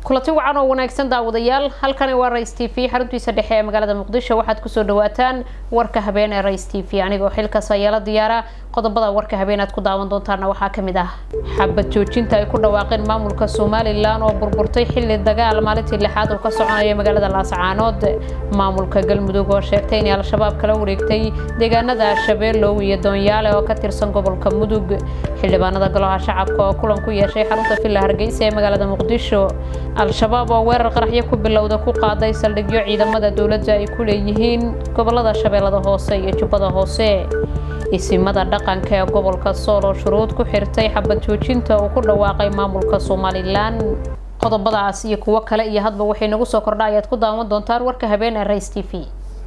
kulanti wacan oo wanaagsan daawadayaal halkani waa rais t v xaruntiisa dhexe ee magaalada muqdisho waxaad kusoo dhawaataan warka habeen ee rais t v anigoo xilkaas ayaala diyaara qodobada warka habeen aad ku daawan doontaana waxaa kamid ah xabad joojinta ay ku dhawaaqeen maamulka somalilan oo burburtay xilli dagaal maalintii lixaad uu ka soconaya magaalada laascaanood maamulka galmudug oo sheegtay inay al-shabaab kala wareegtay deegaanada shabeelow iyo doonyaale oo ka tirsan gobolka mudug xildhibaanada golaha shacabka oo kulan ku yeeshay xarunta villa hargeysa ee magaalada muqdisho al-shabaab oo weerar qaraxyo ku bilowda ku qaaday saldhigyo ciidamada dowladda ay ku leeyihiin gobolada shabeellada hoose iyo jubbada hoose isimada dhaqanka ee gobolka sool oo shuruud ku xirtay xabad joojinta uu ku dhawaaqay maamulka somalilan qodobadaas iyo kuwo kale iyo hadba waxay nagu soo kordha ayaad ku daawan doontaan warka habeen ee rais t v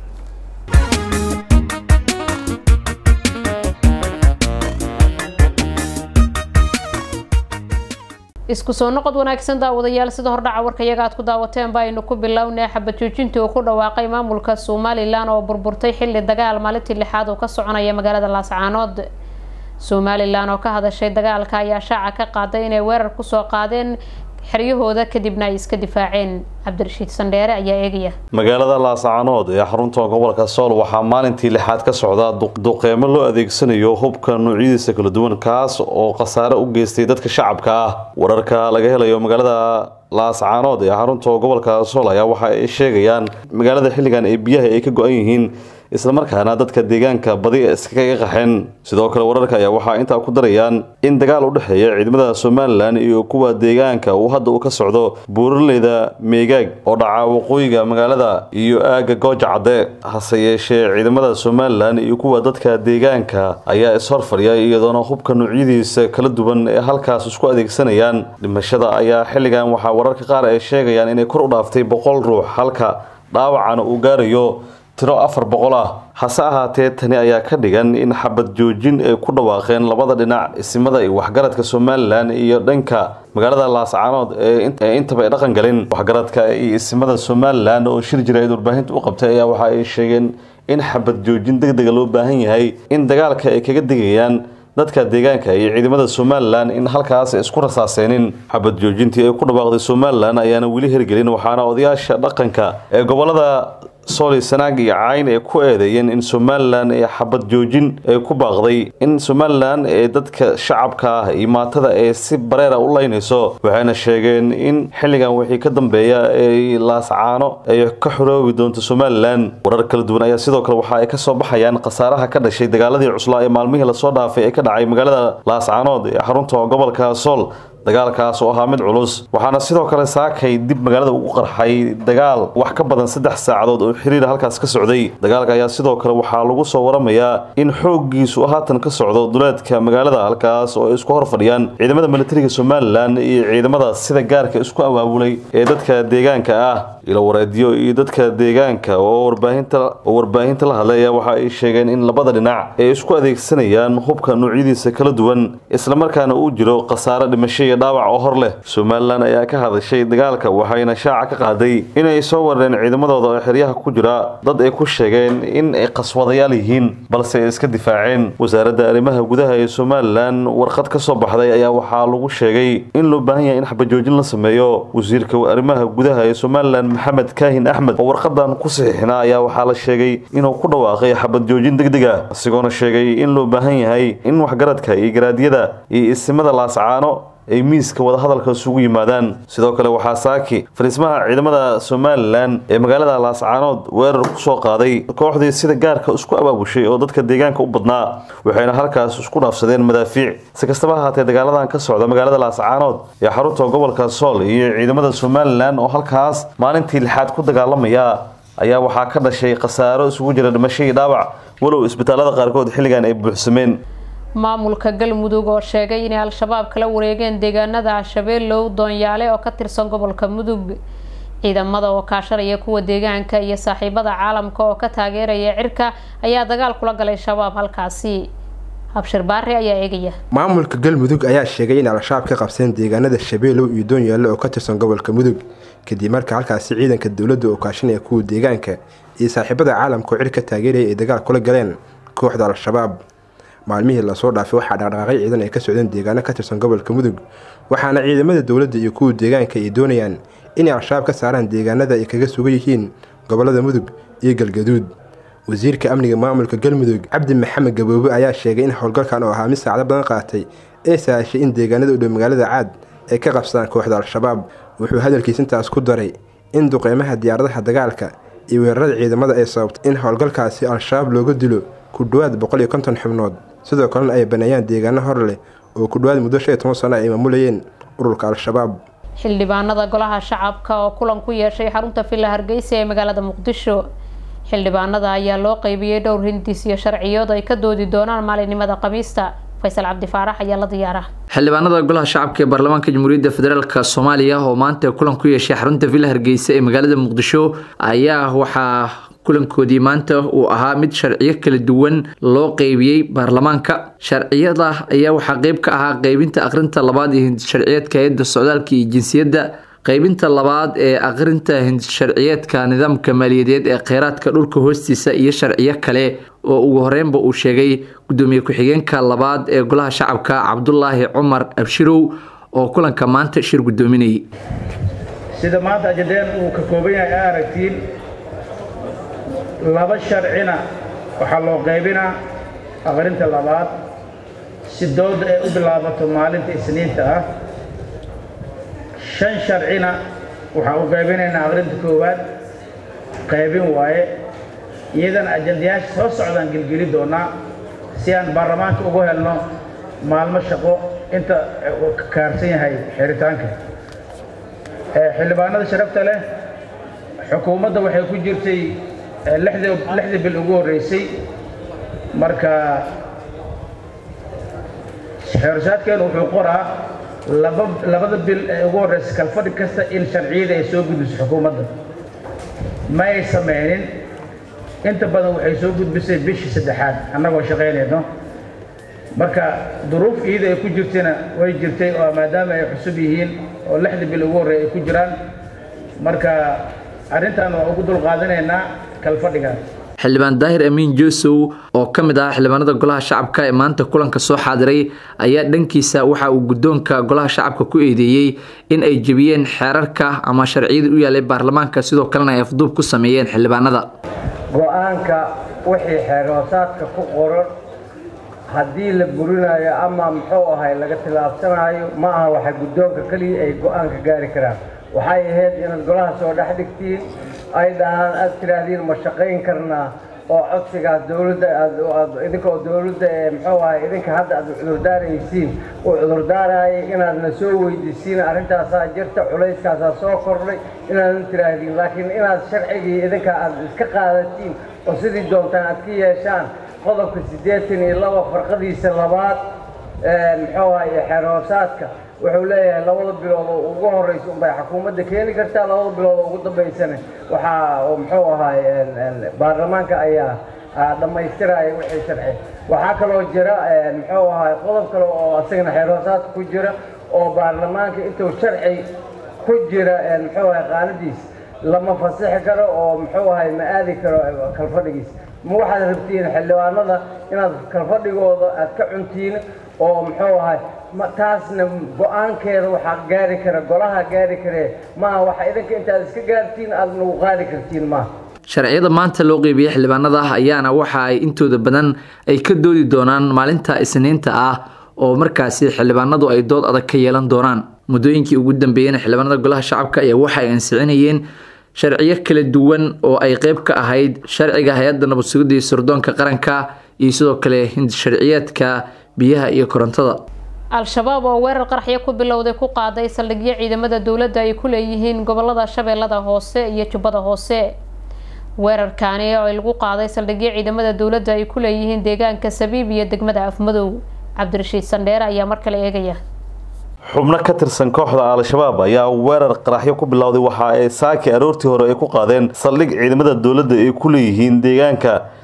isku soo noqod wanaagsan daawadayaal sida hordhaca warkayaga aad ku daawateen ba aynu ku bilownay xabad joojintii uu ku dhawaaqay maamulka somalilan oo burburtay xilli dagaal maalintii lixaad uu ka soconaya magaalada laascaanood somalilan oo ka hadashay dagaalka ayaa shaaca ka qaaday inay weerar kusoo qaadeen xeryahooda kadibna ay iska difaaceen cabdirashiid sandheere ayaa eegaya magaalada laascaanood ee xarunta gobolka sool waxaa maalintii lixaad ka socda duqeymo loo adeegsanayo hubka noocyadiisa kala duwan kaas oo khasaare u geystay dadka shacabka ah wararka laga helayo magaalada laascaanood ee xarunta gobolka sool ayaa waxa ay sheegayaan magaalada xilligan ee biyaha ay ka go-an yihiin islamarkaana dadka deegaanka badi iskaga qaxeen sidoo kale wararka ayaa waxaa intaa ku darayaan in dagaal u dhexeeya ciidamada somalilan iyo kuwa deegaanka uu hadda uu ka socdo buuraleyda meegaag oo dhaca waqooyiga magaalada iyo aaga gooja cadde hase yeeshee ciidamada somalilan iyo kuwa dadka deegaanka ayaa ishorfadhiya iyadoona hubka noocyadiisa kala duwan ee halkaas isku adeegsanayaan dhimashada ayaa xilligan waxaa wararka qaar ay sheegayaan inay kor u dhaaftay boqol ruux halka dhaawacana uu gaarayo tiro afar boqol ah hase ahaatee tani ayaa ka dhigan in xabad joojin ay ku dhawaaqeen labada dhinac isimada iyo waxgaradka somalilan iyo dhanka magaalada laascaanood ee intaba ay dhaqan galin waxgaradka iyo isimada somalilan oo shir jira eed warbaahinta u qabtay ayaa waxa ay sheegeen in xabad joojin deg dega loo baahan yahay in dagaalka ay kaga digayaan dadka deegaanka iyo ciidamada somalilan in halkaas isku rasaaseenin xabad joojintii ay ku dhawaaqday somalilan ayaana weli hirgelin waxaana odayaasha dhaqanka ee gobolada sooli sanaag iyo cayn ay ku eedeeyeen in somalilan ee xabad joojin ay ku baaqday in somalilan ee dadka shacabka ah iyo maatada ee si bareera u laynayso waxayna sheegeen in xilligan wixii ka dambeeya ee laascaano ay ka xoroobi doonto somalilan warar kala duwan ayaa sidoo kale waxa ay kasoo baxayaan khasaaraha ka dhashay dagaaladii cuslaa ee maalmihii lasoo dhaafay ee ka dhacay magaalada laascaanood ee xarunta gobolka sool dagaalkaas oo ahaa mid culus waxaana sidoo kale saakay dib magaalada ugu qarxay dagaal wax ka badan saddex saacadood oo xiriira halkaas ka socday dagaalka ayaa sidoo kale waxaa lagu soo waramayaa in xooggiisu haatan ka socdo duleedka magaalada halkaas oo ay isku hor fadhiyaan ciidamada militariga somalilan iyo ciidamada sida gaarka isku abaabulay ee dadka deegaanka ah ilo wareedyo iyo dadka deegaanka oo warbaahinta oo warbaahinta la hadlay ayaa waxa ay sheegeen in labada dhinac ay isku adeegsanayaan hubka noocyadiisa kala duwan islamarkaana uu jiro khasaare dhimasho dhaawac oo hor leh somalilan ayaa ka hadashay dagaalka waxayna shaaca ka qaaday inay soo warareen ciidamadooda oo xeryaha ku jira dad ay ku sheegeen in ay qaswadayaal yihiin balse ay iska difaaceen wasaaradda arrimaha gudaha ee somalilan warqad ka soo baxday ayaa waxaa lagu sheegay in loo baahan yahay in xabajoojin la sameeyo wasiirka arrimaha gudaha ee somalilan maxamed kaahin axmed oo warqadan ku saxiixnaa ayaa waxaa la sheegay inuu ku dhawaaqay xabad joojin degdeg ah isagoona sheegay in loo baahan yahay in waxgaradka iyo garaadyada iyo isimada laascaano ay miiska wadahadalka isugu yimaadaan sidoo kale waxaa saaki fariismaha ciidamada somalilan ee magaalada laascaanood weerar kusoo qaaday kooxdii sida gaarka isku abaabushay oo dadka deegaanka u badnaa waxayna halkaas isku dhaafsadeen madaafiic si kastaba ahaatee dagaaladan ka socda magaalada laascaanood ee xarunta gobolka sool iyo ciidamada somalilan oo halkaas maalintii lixaad ku dagaalamaya ayaa waxaa ka dhashay khasaaro isugu jira dhimasho iyo dhaawac walow isbitaalada qaarkood xilligan ay buuxsameen maamulka galmudug oo sheegay inay al-shabaab kala wareegeen deegaanada shabeelow doonyaale oo ka tirsan gobolka mudug ciidamada oo kaashanaya kuwa deegaanka iyo saaxiibada caalamka oo ka taageeraya cirka ayaa dagaal kula galay shabaab halkaasi habshir baare ayaa eegaya maamulka galmudug ayaa sheegay in al-shabaab ka qabseen deegaanada shabeelow iyo doonyaale oo ka tirsan gobolka mudug kadib marka halkaasi ciidanka dowladda oo kaashanaya kuwa deegaanka iyo saaxiibada caalamka oo cirka taageeraya ay dagaal kula galeen kooxda al-shabaab maalmihii lasoo dhaafay waxaa dhaqdhaqaaqyo ciidan ay ka socdeen deegaano ka tirsan gobolka mudug waxaana ciidamada dowladda iyo kuwa deegaanka ay doonayaan inay al-shabaab ka saaraan deegaanada ay kaga sugan yihiin gobollada mudug iyo galgaduud wasiirka amniga maamulka galmudug cabdi maxamed gaboobe ayaa sheegay in howlgalkan oo ahaa mid saacdo badan qaatay ee sahashay in deegaanada u dhow magaalada caad ay ka qabsadaan kooxda al-shabaab wuxuu hadalkiis intaas ku daray in duqeymaha diyaaradaha dagaalka iyo weerarada ciidamada ay sababtay in howlgalkaasi al-shabaab looga dilo ku dhowaad boqol iyo konton xubnood sidoo kalena ay baneeyaan deegaano hor leh oo ku dhowaad muddo shan iyo toban sano ay maamulayeen ururka al-shabaab xildhibaanada golaha shacabka oo kulan ku yeeshay xarunta villa hargeysa ee magaalada muqdisho xildhibaanada ayaa loo qeybiyey dhowr hindis iyo sharciyood ay ka doodi doonaan maalinimada khamiista faysal cabdi faarax ayaa la diyaara xildhibaanada golaha shacabka ee baarlamaanka jamhuuriyadda federaalk soomaaliya oo maanta kulan ku yeeshay xarunta villa hargeysa ee magaalada muqdisho ayaa waxaa kulankoodii maanta uu ahaa mid sharciyo kala duwan loo qeybiyey baarlamaanka sharciyada ayaa waxaa qeyb ka ahaa qeybinta aqrinta labaad iyo hindisharciyeedka hay-adda socdaalka iyo jinsiyadda qeybinta labaad ee aqrinta hindisharciyeedka nidaamka maaliyadeed ee kheyraadka dhulka hoostiisa iyo sharciyo kale oo ugu horeynba uu sheegay gudoomiye ku-xigeenka labaad ee golaha shacabka cabdulaahi cumar abshirow oo kulanka maanta shir gudoominayay sida maanta ajadeen uu ka kooban yahay a aragtiin laba sharcina waxaa loo qaybinaa aqrinta labaad si dooda ay u bilaabato maalinta isniinta ah shan sharcina waxaa u qaybinaynaa aqrinta koowaad qaybin waaye iyadana ajandayaasha soo socdaan gelgeli doonaa si aan baarlamaanka ugu helno maalmo shaqo inta ka kaarsan yahay xiritaanka xildhibaanada sharafta leh xukuumadda waxay ku jirtay lixdii bil ugu horreysay marka xeersaadkeenu wuxuu qoraa labada bil ee ugu horreysa kalfadhi kasta in sharciyada ay soo gudbiso xukuumadda ma ay samaynin inta badan waxay soo gudbisay bishii saddexaad annagoo shaqaynayno marka duruuf iyada ay ku jirtayna way jirtay oo maadaama ay cusub yihiin oo lixdii bil ugu horreey ay ku jiraan marka arrintan waa ugu dulqaadanaynaa kalfadhiga xildhibaan daahir amiin joosow oo ka mid ah xildhibaanada golaha shacabka ee maanta kulanka soo xaadiray ayaa dhankiisa waxa uu guddoonka golaha shacabka ku eedeeyey in ay jebiyeen xeerarka ama sharciyada u yaalay baarlamaanka sidoo kalena ay afduub ku sameeyeen xildhibaanada go-aanka wixii xeerhoosaadka ku qoran haddii la burinayo ama muxuu ahay laga tilaabsanayo ma aha waxa guddoonka keliya ay go-aanka gaari karaan waxay ahayd inaad golaha soo dhex dhigtiin ay dhahaan aad tiraahdiin ma shaqayn karnaa oo codsigaas dowladda aad idinkoo dowladda ee muxuu ahay idinka hadda aad cudurdaaraysiin uu cudurdaarayay inaadna soo weydiisiin arrintaasaa jirta culayskaasaa soo kordhay inaadan tiraahdiin laakiin inaad sharcigii idinka aad iska qaadatiin oo sidii doontaan aad ka yeeshaan qodobka siddeetan iyo laba farqadiisa labaad muxuu ahay xeer hoosaadka wuxuu leeyahay labada bilood oo ugu horeysa unbay xukuumadda keeni kartaa labada bilood oo ugu dambaysana waxaa muxuu ahay baarlamaanka ayaa dhammaystiraya wixii sharci waxaa kaloo jira muxuu ahay qodob kale oo asagana xeer hoosaadka ku jira oo baarlamaanka intuu sharci ku jira muxuu ahay qaanadiis lama fasixi karo oo muxuu ahay ma aadi karo kalfadhigiis ma waxaad rabtiin xildhibaanada inaad kalfadhigooda aad ka cuntiin oo muxuu ahay taasna go-aankeeda waxaa gaari kara golaha gaari karee maaha waxa idinka intaad iska gaartiin aad nagu qaadi kartiin maaha sharciyada maanta loo qeybiyey xildhibaanada ayaana waxa ay intooda badan ay ka doodi doonaan maalinta isniinta ah oo markaasi xildhibaanadu ay dood adag ka yeelan doonaan muddooyinkii ugu dambeeyeen xildhibaanada golaha shacabka ayaa waxa ay ansicinayeen sharciyo kala duwan oo ay qeyb ka ahayd sharciga hay-adda nabad sugidda iyo sirdoonka qaranka iyo sidoo kale hindisharciyeedka biyaha iyo korontada al-shabaab oo weerar qaraxyo ku bilowday ku qaaday saldhigyo ciidamada dowladda ay ku leeyihiin gobolada shabeellada hoose iyo jubbada hoose weerarkaani oo lagu qaaday saldhigyo ciidamada dowladda ay ku leeyihiin deegaanka sabiib iyo degmada afmadow cabdirashiid sandheere ayaa mar kale eegaya xubno ka tirsan kooxda al-shabaab ayaa weerar qaraxyo ku bilowday waxa ay saaki aroortii hore ay ku qaadeen saldhig ciidamada dowladda ay ku leeyihiin deegaanka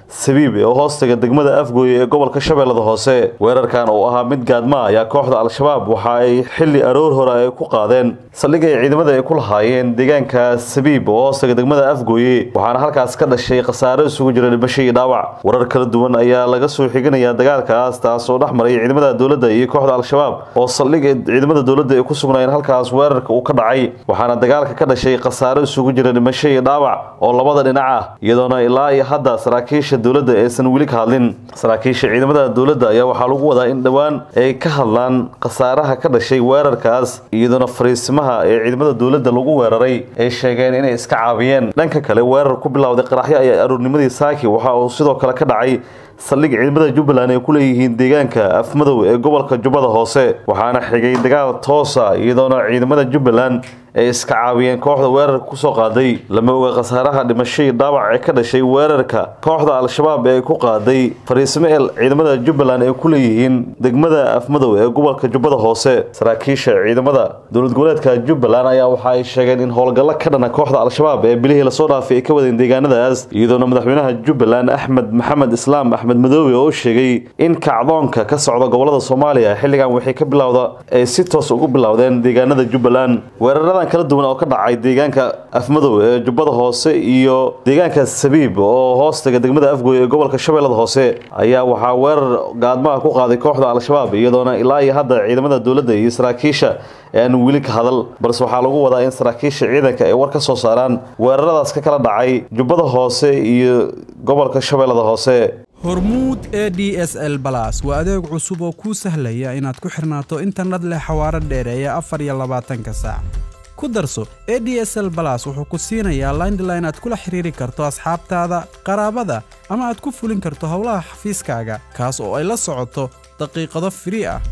sabiib ee hoostaga degmada afgooye ee gobolka shabeellada hoose weerarkan oo ahaa mid gaadma ayaa kooxda al-shabaab waxa ay xilli aroor hore ay ku qaadeen saldhig ay ciidamada ay ku lahaayeen deegaanka sabiib oo hoostaga degmada afgooye waxaana halkaas ka dhashay khasaaro isugu jira dhimasho iyo dhaawac warar kala duwan ayaa laga soo xiganaya dagaalkaas taas oo dhex maray ciidamada dowladda iyo kooxda al-shabaab oo saldhig ee ciidamada dowladda ay ku sugnaayeen halkaas weerarka uu ka dhacay waxaana dagaalka ka dhashay khasaaro isugu jira dhimasho iyo dhaawac oo labada dhinac ah iyadoona ilaa iyo hadda saraakiisha dowladda aysan weli ka hadlin saraakiisha ciidamada dowladda ayaa waxaa lagu wadaa in dhowaan ay ka hadlaan khasaaraha ka dhashay weerarkaas iyadoona fariisimaha ee ciidamada dowladda lagu weeraray ay sheegeen inay iska caabiyeen dhanka kale weerar ku bilowday qaraxyo ayaa aroornimadii saaki waxa uu sidoo kale ka dhacay saldhig ciidamada jubbaland ay ku leeyihiin deegaanka afmadow ee gobolka jubbada hoose waxaana xigay dagaal toosa iyadoona ciidamada jubbaland ay iska caawiyeen kooxda weerarka kusoo qaaday lama oga khasaaraha dhimasho iyo dhaawac ee ka dhashay weerarka kooxda al-shabaab ee ku qaaday fariisimo el ciidamada jubbaland ay ku leeyihiin degmada afmadow ee gobolka jubbada hoose saraakiisha ciidamada dowlad goboleedka jubbaland ayaa waxa ay sheegeen in howlgallo ka dhana kooxda al-shabaab ee bilihii lasoo dhaafay ay ka wadeen deegaanadaas iyadoona madaxweynaha jubbaland axmed maxamed islaam axmed madoobe oo sheegay in kacdoonka ka socda gobolada soomaaliya xilligan waxay ka bilowda ay si toos ugu bilowdeen deegaanada jubbaland weerarada kala duwan oo ka dhacay deegaanka afmadow ee jubbada hoose iyo deegaanka sabiib oo hoostaga degmada afgooy ee gobolka shabeellada hoose ayaa waxaa weerar gaadmaha ku qaaday kooxda al-shabaab iyadoona ilaa iyo hadda ciidamada dowladda iyo saraakiisha aan weli ka hadal balse waxaa lagu wadaa in saraakiisha ciidanka ay war ka soo saaraan weeraradaas ka kala dhacay jubbada hoose iyo gobolka shabeellada hoose hormuud e d s l balas waa adeeg cusub oo kuu sahlaya inaad ku xirnaato internet leh xawaaro dheereeya afar iyo labaatanka saac ku darso e d s l balas wuxuu ku siinayaa laindline aad kula xiriiri karto asxaabtaada qaraabada ama aad ku fulin karto howlaha xafiiskaaga kaas oo ay la socoto daqiiqado firii ah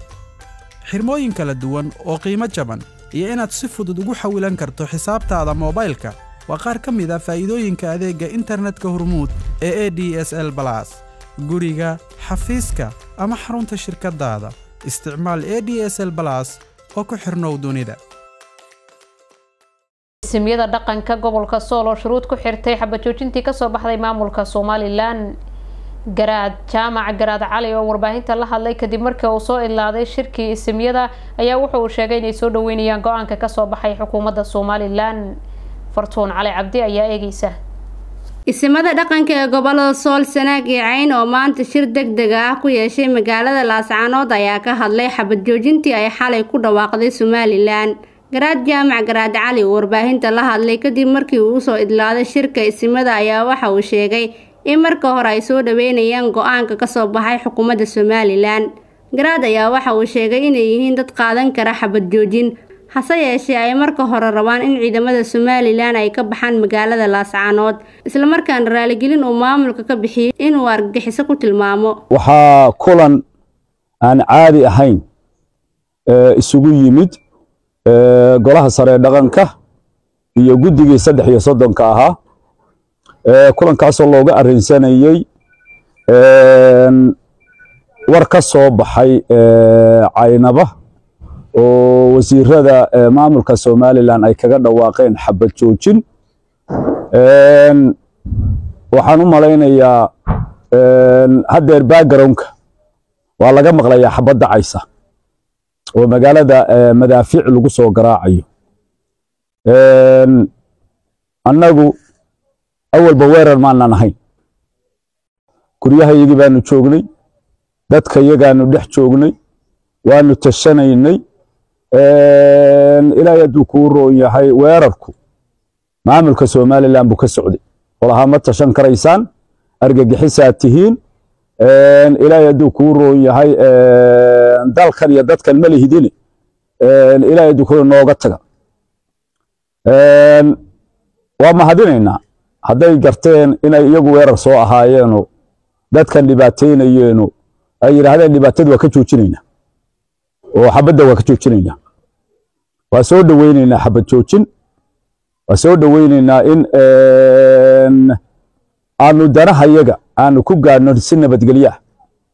xirmooyin kala duwan oo qiimo jaban iyo inaad si fudud ugu xawilan karto xisaabtaada moobaylka waa qaar ka mid a faa'iidooyinka adeegga internetka hormuud ee e d s l balas guriga xafiiska ama xarunta shirkaddaada isticmaal e d s l balas oo ku xirnow dunida simyada dhaqanka gobolka sool oo shuruud ku xirtay xabajoojintii kasoo baxday maamulka somalilan garaad jaamac garaad cali oo warbaahinta la hadlay kadib markii uu soo ilaaday shirkii isimyada ayaa wuxu uu sheegay inay soo dhaweynayaan go-aanka kasoo baxay xukuumadda somalilan fartuun cali cabdi ayaa eegeysa isimada dhaqanka ee gobolada sool sanaag iyo cayn oo maanta shir deg deg ah ku yeeshay magaalada laascaanood ayaa ka hadlay xabad joojintii ay xalay ku dhawaaqday somalilan garaad jaamac garaad cali uu warbaahinta la hadlay kadib markii uu usoo idlaaday shirka isimada ayaa waxa uu sheegay in marka hore ay soo dhaweynayaan go-aanka kasoo baxay xukuumadda somalilan garaad ayaa waxa uu sheegay inay yihiin dad qaadan kara xabad joojin hase yeeshee ay marka hore rabaan in ciidamada somalilan ay ka baxaan magaalada laascaanood islamarkaana raaligelin uu maamulka ka bixiyo inuu argagixiso ku tilmaamo waxaa kulan aan caadi ahayn isugu yimid golaha sare ee dhaqanka iyo guddigii saddex iyo soddonka ahaa kulankaasoo looga arrinsanayey war ka soo baxay caynaba oo wasiirada maamulka somalilan ay kaga dhawaaqeen xabad joojin waxaan u malaynayaa haddeer backgroundka waa laga maqlayaa xabad dacaysa oo magaalada madaafiic lagu soo garaacayo annagu awalba weerar maanan ahayn guryahayagii baanu joognay dadka yagaanu dhex joognay waanu tashanaynay ilaahay hadduu kuu roon yahay weerarku maamulka somalilan buu ka socday olahaa ma tashan karaysaan argagixisaad tihiin ilaahay hadduu kuu roon yahay dalkan iyo dadkan ma lihidine ilaahay hadduu kuu nooga taga waa mahadinaynaa hadday garteen inay iyagu weerar soo ahaayeeno dadkan dhibaataynayeeno ay yidhaahdeen dhibaatada waa ka joojinaynaa oo xabadda waa ka joojinaynaa waa soo dhoweynaynaa xabad joojin waa soo dhoweynaynaa in aanu danahayaga aanu ku gaadhno si nabadgelyo ah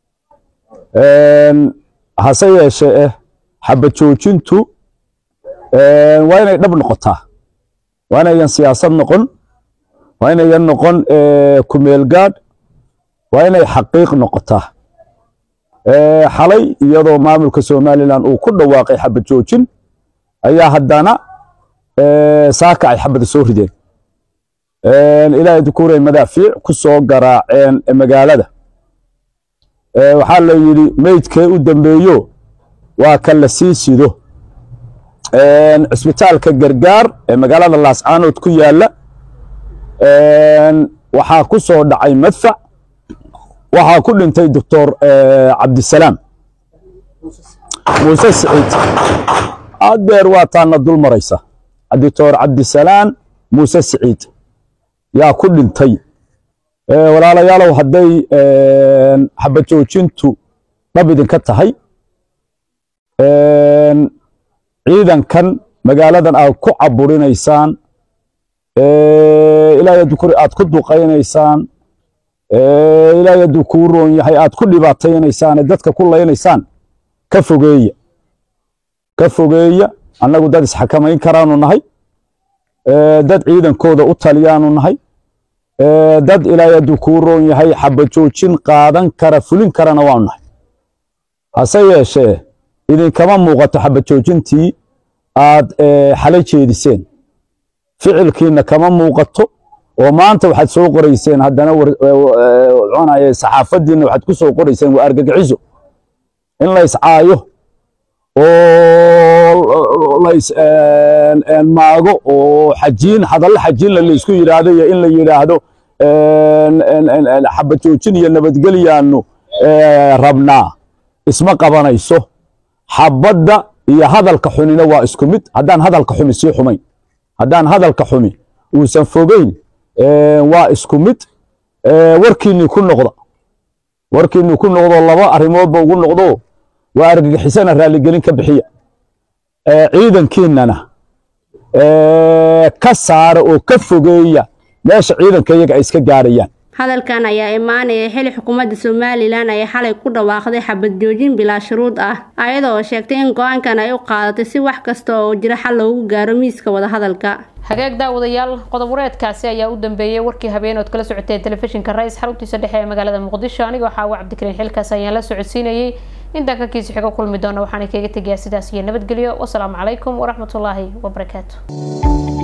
hase yeeshee eh xabad joojintu waa inay dhab noqotaa waa inayan siyaasad noqon waa inayan noqon kumeel gaadh waa inay xaqiiq noqotaa xalay iyadoo maamulka somalilan uu ku dhawaaqay xabad joojin ayaa haddana saaka ay xabada soo rideen ilaahay dukuuray madaafiic ku soo garaaceen magaalada waxaa la yidhi meydkee u dambeeyo waa ka la sii sido cisbitaalka gargaar ee magaalada laascaanood ku yaalla waxaa ku soo dhacay madfac waxaa ku dhintay doctor cabdisalaam muuse siciid adeer waa taana dul maraysa doctor cabdisalaam muuse siciid yaa ku dhintay walaalayaalow hadday xabad joojintu dhab idinka tahay ciidankan magaaladan aad ku caburinaysaan ilaahay hadduu kuri aad ku duqaynaysaan ilaahay hadduu kuu roon yahay aad ku dhibaataynaysaan ee dadka ku laynaysaan ka fogeeya ka fogeeya annagu dad isxakamayn karaanu nahay dad ciidankooda u taliyaanu nahay dad ilaahay hadduu kuu roon yahay xabad joojin qaadan kara fulin karana waanu nahay hase yeeshee idinkama muuqato xabad joojintii aad xalay jeediseen ficilkiina kama muuqato oo maanta waxaad soo qorayseen haddana cunaya saxaafadiina waxaad ku soo qorayseen waa argagixiso in la iscaayo oo lays maago oo xajiin hadallo xajiinla laysku yidhaahdo iyo in la yidhaahdo xabad joojin iyo nabadgelyaanu rabnaa isma qabanayso xabadda iyo hadalka xunina waa isku mid haddaan hadalka xumi sii xumayn haddaan hadalka xumi uusan fogeyn waa isku mid warkiinnii ku noqda warkiinnii ku noqdo laba arrimoodba ugu noqdo waa argagixisana raalligelin ka bixiya ciidankiinnana ka saara oo ka fogeeya meesha ciidanka iyaga ay iska gaarayaan hadalkan ayaa imaanaya xili xukuumadda somalilan ay xalay ku dhawaaqday xabad joojin bilaa shuruud ah ayada oo sheegtay in go-aankan ay u qaadatay si wax kasta oo jira xal loogu gaaro miiska wadahadalka hagaag daawadayaal qodob wareedkaasi ayaa u dambeeyey warkii habeenood kala socoteen telefishinka rais xaruntiisa dhexe ee magaalada muqdisho anigoo xaawa cabdikariin xilkaas ayaan la socodsiinayey intaan kankiisa xigo kulmi doona waxaana kaga tegayaa sidaas iyo nabadgelyo wasalaamu calaykum waraxmatullaahi wabarakaatu